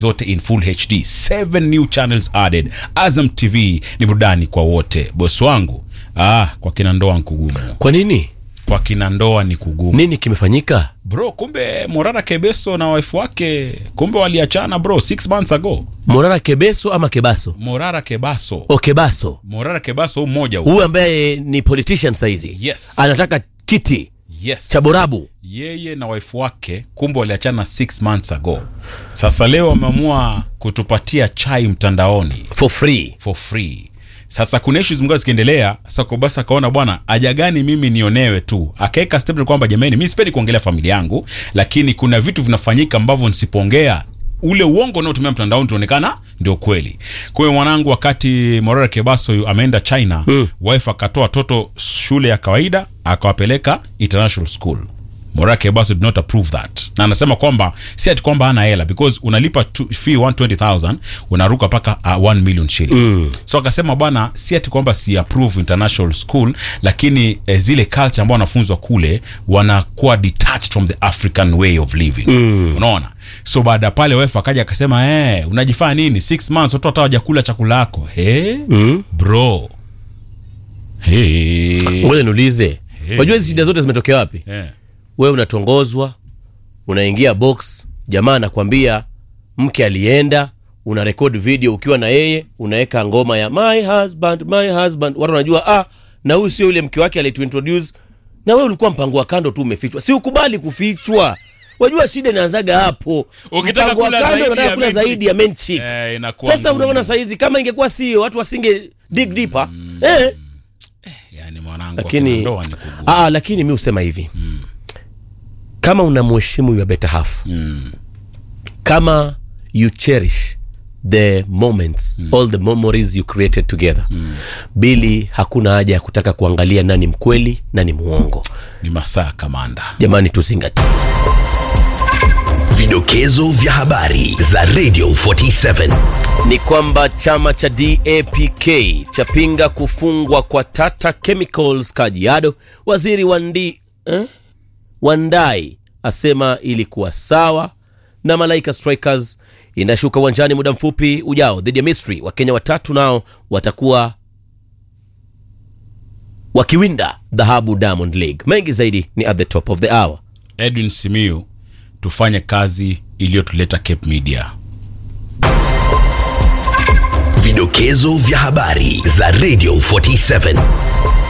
zote in full HD, seven new channels added. Azam TV ni burudani kwa wote. Bosi wangu, ah, kwa kina ndoa ni kugumu, Kwa nini? kwa kina ndoa ni kugumu Nini kimefanyika? bro. Kumbe Morara Kebeso na wife wake kumbe waliachana bro, six months ago. Morara Kebeso ama Kebaso? Morara Kebaso, O Kebaso. Morara Kebaso, huyu mmoja huyu. Huyu ambaye ni politician saizi. Yes. Anataka kiti Yes. cha Borabu. yeye na wife wake kumbe waliachana six months ago. Sasa leo wameamua kutupatia chai mtandaoni For free. for free. Sasa kuna issues zimekuwa zikiendelea. Sasa Kobasi akaona bwana, haja gani mimi nionewe tu, akaweka statement kwamba jamani, mimi sipendi kuongelea familia yangu, lakini kuna vitu vinafanyika ambavyo nisipoongea ule uongo unaotumia mtandaoni tuonekana ndio kweli. Kwa hiyo mwanangu, wakati Morara Kebaso yu ameenda China, wife akatoa watoto shule ya kawaida akawapeleka international school. Morara Kebaso did not approve that, na anasema kwamba si ati kwamba hana hela because unalipa tu, fee 120,000 unaruka mpaka uh, 1 million shillings so akasema bwana, si ati kwamba si approve international school, lakini eh, zile culture ambao wanafunzwa kule wanakuwa detached from the African way of living unaona. So baada ya pale wife akaja akasema eh, unajifanya nini six months watoto hata hawajakula chakula yako eh, bro hey. Ngoja niulize. Unajua hizi shida zote zimetokea wapi? Eh. Wewe unatongozwa, unaingia box, jamaa anakwambia mke alienda, una record video ukiwa na yeye, unaweka ngoma ya my husband, my husband. Watu wanajua ah, na huyu sio yule mke wake alituintroduce. Na wewe ulikuwa mpango wa kando tu umefichwa. Si ukubali kufichwa. Wajua shida inaanzaga hapo. Ukitaka Mpango wa kula kando, zaidi unataka ya kula main zaidi ya main chick. Eh, inakuwa Sasa ngumu. unaona saizi kama ingekuwa sio watu wasinge dig deeper. Eh. Yani mwanangu, akina lakini ndoa ni kugumu. ah, lakini mi husema hivi kama unamheshimu your better half kama you cherish the moments all the memories you created together bili hakuna haja ya kutaka kuangalia nani mkweli nani muongo ni masaa kamanda jamani tuzingatie Vidokezo vya habari za Radio 47. ni kwamba chama cha DAPK chapinga kufungwa kwa Tata Chemicals Kajiado. Waziri Wandi, eh? Wandai asema ilikuwa sawa, na Malaika Strikers inashuka uwanjani muda mfupi ujao dhidi ya Misri. Wakenya watatu nao watakuwa wakiwinda dhahabu Diamond League. Mengi zaidi ni at the top of the hour. edwin simiu tufanye kazi iliyotuleta cape media Vidokezo vya habari za Radio 47.